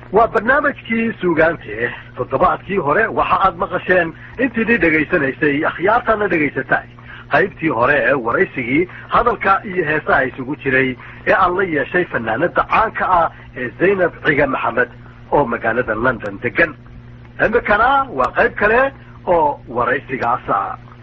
waa barnaamijkii suugaante toddobaadkii hore waxa aad maqasheen intiidii dhegaysanaysay akhyaartana dhegaysatay qaybtii hore ee waraysigii hadalka iyo heesaha isugu jiray ee aan la yeeshay fanaanada caanka ah ee zaynab ciga maxamed oo magaalada london degan imikana waa qayb kale oo waraysigaasa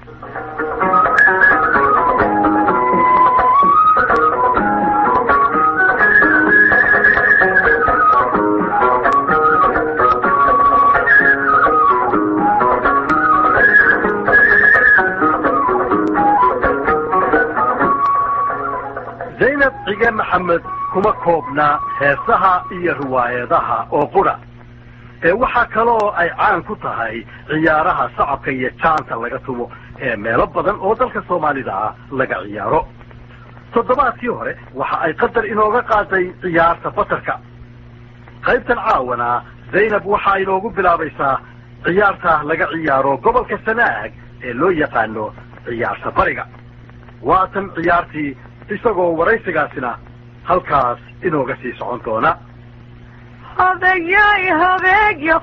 zaynab cige maxamed kuma koobna heesaha iyo riwaayadaha oo qura ee waxaa kaloo ay caan ku tahay ciyaaraha sacabka iyo jaanta laga tumo ee meelo badan oo dalka soomaalida ah laga ciyaaro toddobaadkii hore waxa ay qadar inooga qaaday ciyaarta batarka qaybtan caawana zaynab waxa inoogu bilaabaysaa ciyaarta laga ciyaaro gobolka sanaag ee loo yaqaano ciyaarta bariga waatan ciyaartii isagoo waraysigaasina halkaas inooga sii socon doona hobeyoy hobeeyo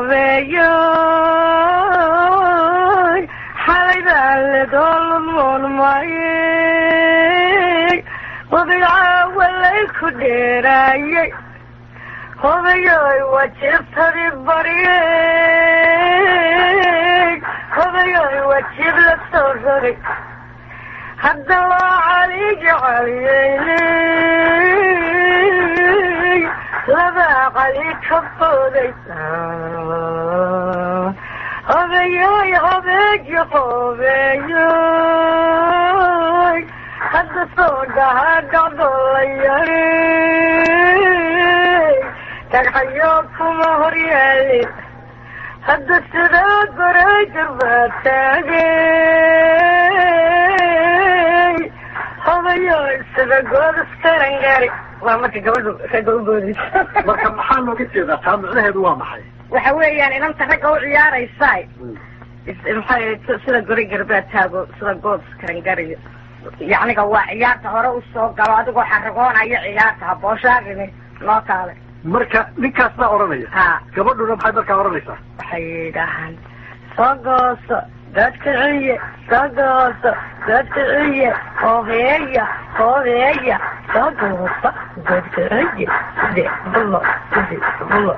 hobeeyoy xalay baa ledolmoonmayey wabigcaawa lay ku dheeraayey hobeyoy wajibtadi baryey hobeyoy wajib la soo rogay hadda loo caliga caliyey labaa cali ka booday hobeyoy hobeeyo hobeeyoy hadda soo dhahaa dhacdo la yaray dhagxayo kuma horyaalin hadda sidaa goray jarbaa taagay hobeyoy sida goodaskarangari waa marka gabadhu ragga u boodaysa marka maxaa looga jeedaa taa micnaheedu waa maxay waxa weeyaan inanta ragga u ciyaaraysaay maxay sida gori garbaad taago sida good karangariyo yacniga waa ciyaarta hore usoo galo adigoo xaragoonaya ciyaarta habooshaagini noo taale marka ninkaas baa odhanaya ha gabadhuna maxay markaa odhanaysaa waxay yidhaahaan soo gooso dadkiciye soo gooso dadkiciye hobeeya hobeeya soo gooso dadkiciye side bulo side bulo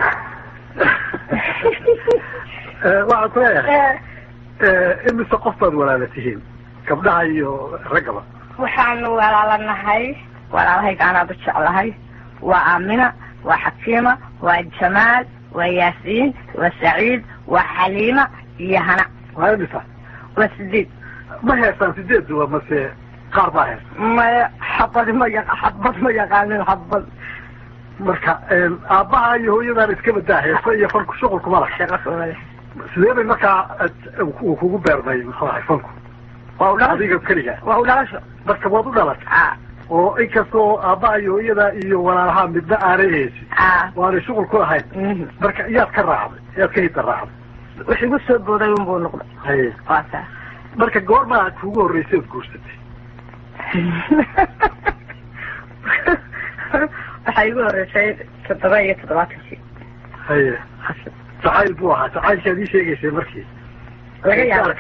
waxaan ku leeyahay imise qof baad walaala tihiin gabdhaha iyo raggaba waxaanu walaalanahay walaalahayga anaadu jeclahay waa aamina waa xakiima waa jamaal waa yaasiin waa saciid waa xaliima iyo hana waa imisa waa sideed ma heesaan sideeduba mase qaar baa heesa maya xabad ma yaqa xabad ma yaqaanin xabad marka aabbaha iyo hooyadaan iska badaa heesa iyo fanku shuqul kuma laha shaqa kumale sidee bay markaa uu kugu beermay muxuu ahay fanku waa u dhalasho adiga keliga waa u dhalasho marka waad u dhalatay a oo inkastoo aabbaha iyo hooyada iyo walaalaha midna aanay heesin a waanay shuqul ku lahayn marka iyaad ka raacday iyaad ka hidda raacday wix igu soo booday unbuu noqday haye waa saa marka goormaa kuugu horreysay ood guursatay waxaa igu horeysay toddoba iyo toddobaatankii haye jacayl buu ahaa jacaylkaad ii sheegaysay markii laga yaabo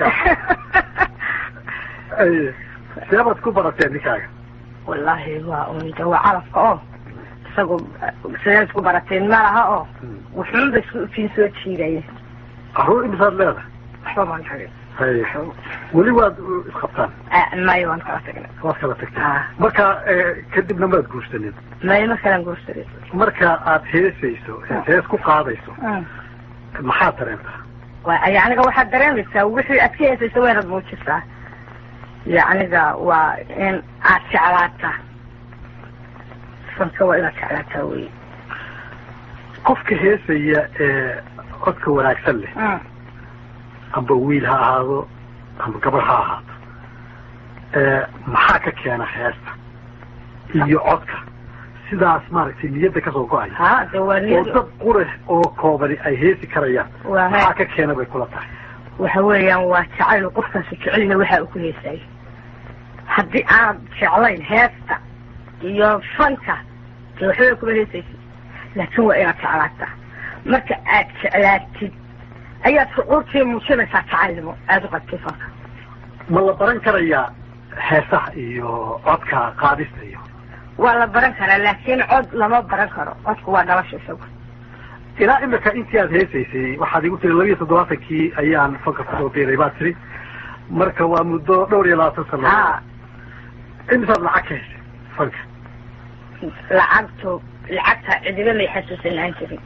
haye seebaad ku barateen ninkaaga wallaahi waa un de waa calafka oo isagu sidaad isku barateen ma laha oo wuxuunba isku ifiin soo jiidaya carruur imisaad leedahay waxba maan xagin haye weli waad isqabtaan mayo waan kala tagnay waad kala tagteen Ah. marka kadibna maad guursanin mayo ma kalan guursaday marka aad heesayso eed hees ku qaadayso maxaad dareentaa waa yacniga waxaad dareemaysaa wixii aad ka heesaysa waynaad muujisaa yacniga waa in aad jeclaataa fanka waa inaad jeclaataa wey qofka heesaya ee codka wanaagsan leh amba wiil ha ahaado amba gabar ha ahaato maxaa ka keena heesta iyo codka sidaas maaragtay niyadda kasoo go-aya ha de waa oo niyad dad qurix oo koobani ay heesi karayaan waa maxaa ka keena bay kula tahay waxa weeyaan waa jacayl qofkaasi jecelna waxa uu ku heesay haddii aanad jeclayn heesta iyo fanka dee waxbay kuma heesaysid laakiin waa inaad jeclaataa marka aad jeclaatid ayaad shucuurtii muujinaysaa jacayllimo aada u qabtay fanka ma la baran karayaa heesaha iyo codka qaadista iyo waa la baran karaa laakiin cod lama baran karo codku waa dhalasha isagu ilaa imika intii aad heesaysay waxaad igu tiri labiiyo toddobaatankii ayaan fanka kusoo biiray baad tiri marka waa muddo dhowr iyo labaatan sano ha imisaad lacag ka heshay fanka lacagtu lacagta cidiba may xasuusanaan jirin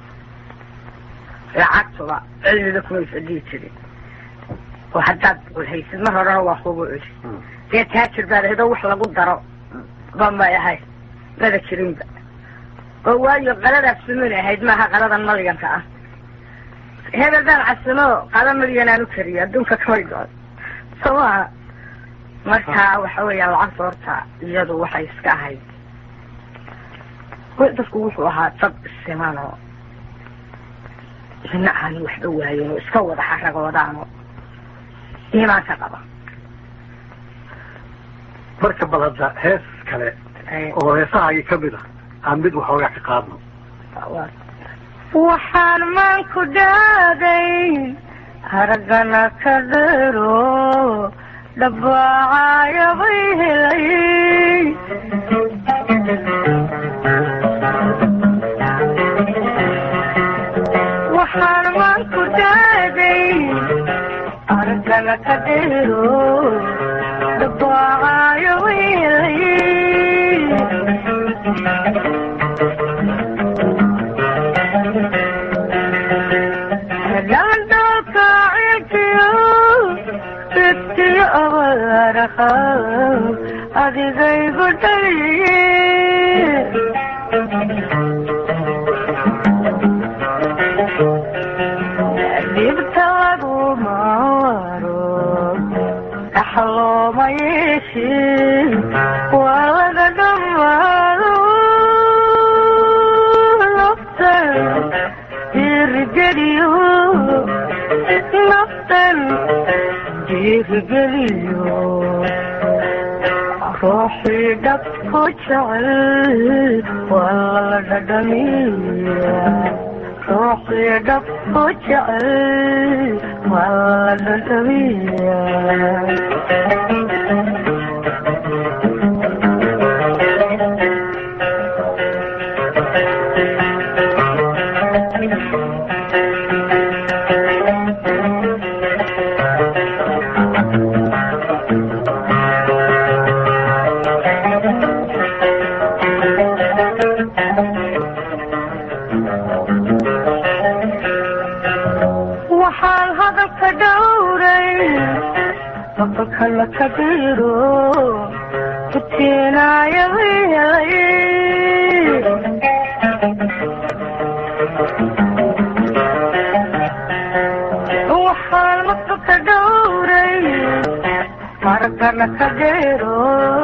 lacagtuba cilmiga kumay fadhiyi jirin oo haddaad boqol haysid mar horena waa kugu celi dee taajir baad ahayd oo wax lagu daro ba may ahayd mada jirinba oo waayo qaladaas sumin ahayd maaha qaladan malyanka ah hebel baan casimo qada malyan aan u kariyo adduunka kamay doon soo maaha marka waxa weeya lacagta horta iyadu waxay iska ahayd dadku wuxuu ahaa dad siman oo ina aan waxba waayen oo iska wada xaragoodaano iimaanka qaba marka bal hadda hees kale oo heesahaagii kamid ah aan mid waxoogaa ka qaadno waxaan maanku dhaaday haragana ka dheero dhabaacayabay helay waxaan maanku dhaaday haragana ka dheero dhabaacayabay helay landalka cilkiyo fidkiyo abaaraha adigaygu dhaliye dhibta lagu maro dhaxlooma yeeshin waa laga dhammaado naftan dhiirigeliyo naftan dhiirigeliyo ruuxii dhabku jecel waa la dhadhamiya ruuxii dhabku jecel waa la dhadhamiya waxaan hadalka dhowray maqalkana ka dhiro kutiinayabay helay waxaan maqalka dhowray maragana ka dhiro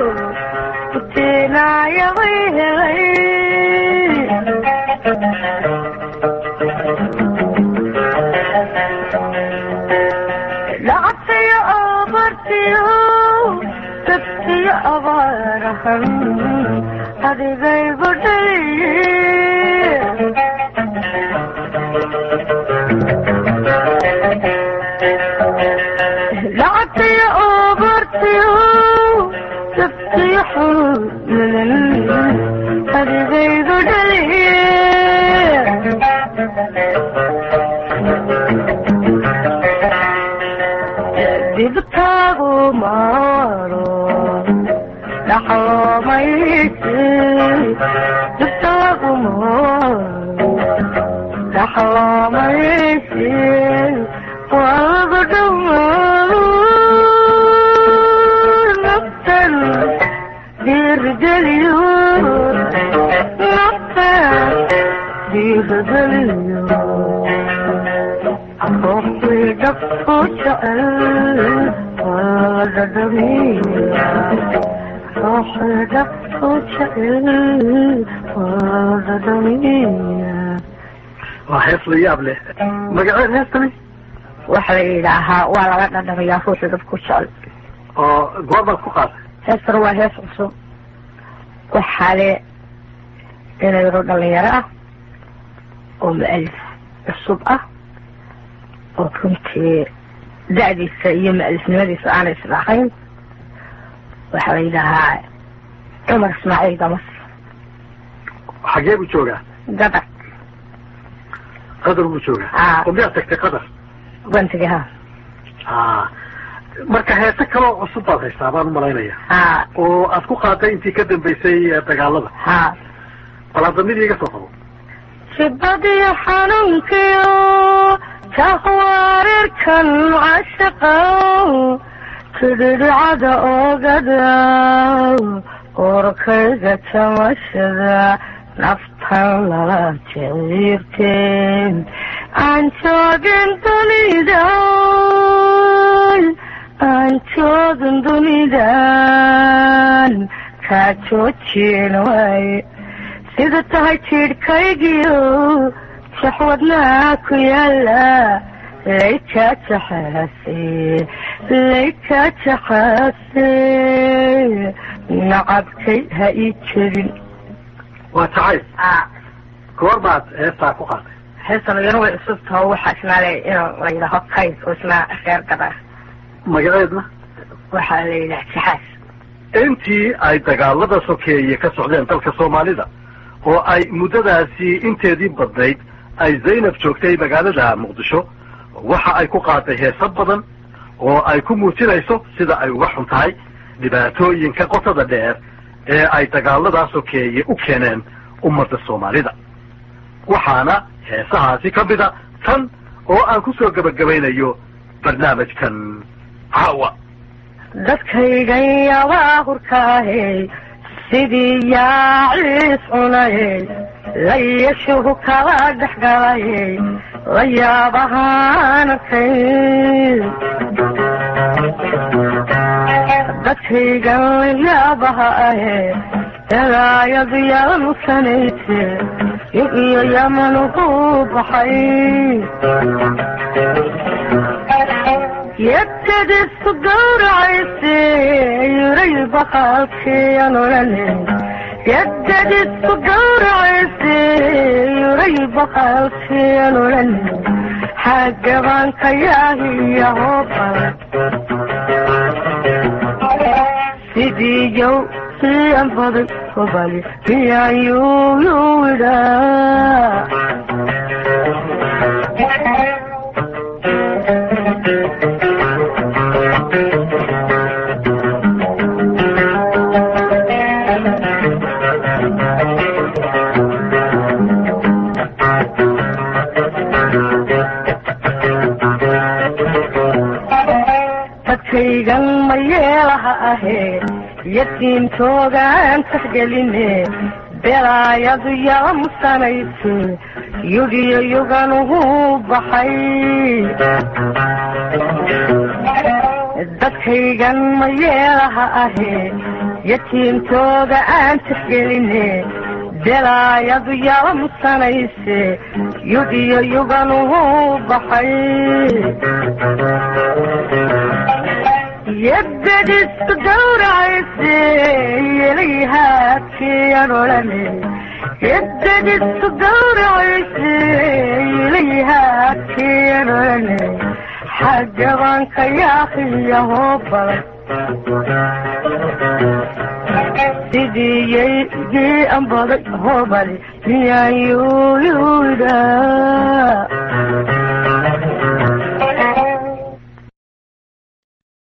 kutiinayabay helay lacagtayo abartiyo dadkiyo abaarahan adigaygu dhaliye lacagtayo abartiyo dadkiyo xulmadan adigaygu dhaliye dibtaagu maaro dhaxloomaysi dibtaagu maaro dhaxloomaysi waalaga dhammaado naftan dhiirigeliyo naftan dhiirigeliyo ruuxii dhabku jecel waa la dhadhamiya ruuxii dhabku jecel waa la dhadhamiya waa hees la yaab leh magaceed heestani waxa la yidhaahaa waa laga dhadhamiyaa ruuxii dhabku jecel oo goorbaad ku qaatay heestana waa hees cusub waxaa le inayro dhalinyaro ah oo mu'alif cusub ah oo runtii da-diisa iyo ma-alifnimadiisa aanay islahayn waxaa la yidhaahaa cumar ismaaciil damas xagee buu joogaa gadar qadar buu joogaa Ah. oo miyaad tagtay qadar bantiga ha Ah. marka heese kaloo cusub baad haystaa baan umalaynaya ha oo aad ku qaaday intii ka dambaysay eh, dagaalada ha bal hadda mid iiga soo qabo shibadiyo xanuunkiyo jahwareerkan cashaqa tidhidhicada oogada qorkayga jamashada naftan lala jeciirteen aan joogin dunida aan joogin dunidan kaa joojin waaye sida tahay jiidhkaygiyo jaxwadnaa ku yaala layka jaxaase layka jaxaase nacabkay ha ii jebin waa jacayl goor baad heestaa ku qaatay heestan iyana way cusub taho waxaa ismaale inuu la yidhaaho kayd oo isna reer gada magaceedna waxaa la yidhaha jaxaas intii ay dagaalada sokeeye ka socdeen dalka soomaalida oo ay muddadaasi inteedii badnayd ay zaynab joogtay magaalada muqdisho waxa ay ku qaaday heeso badan oo ay ku muujinayso sida ay uga xun tahay dhibaatooyinka qotada dheer ee ay dagaaladaa sokeeye u keeneen ummadda soomaalida waxaana heesahaasi ka mida tan oo aan kusoo gebagabaynayo barnaamijkan caawa dadkaygan yabaahurkaahe sidii yaaciis cunaye layashuhu kala dhexgalaye la yaabahaan arkay dadkaygan yaabaha ahe dalaayadu yanusanayse iyo yamanuhu baxay yadadisu gawracayse yuray baqaalkiyan odhane yadadisu gawracayse yuray baqaalkiyan odhane xagabanka yaahiyaho badan sidii yow siyan baday hobali miyaan yuuyuwidhaa dadkaygan ma yeelaha ahee yatiimtoogaan taxgeline belaayadu yalamsanayse yugiyo yuganuhu baxay dadkaygan ma yeelaha ahee yatiimtooga aan taxgeline belaayadu yalamsanayse yugiyo yuganuhu baxay yadadisu gawracayse yelayhaadkiyan odhane yadadisu gawracayse yelayhaadkiyan odhane xagabanka yaakiyaho badan sidii yaygii anbaday hobali miyaan yuuyuudaa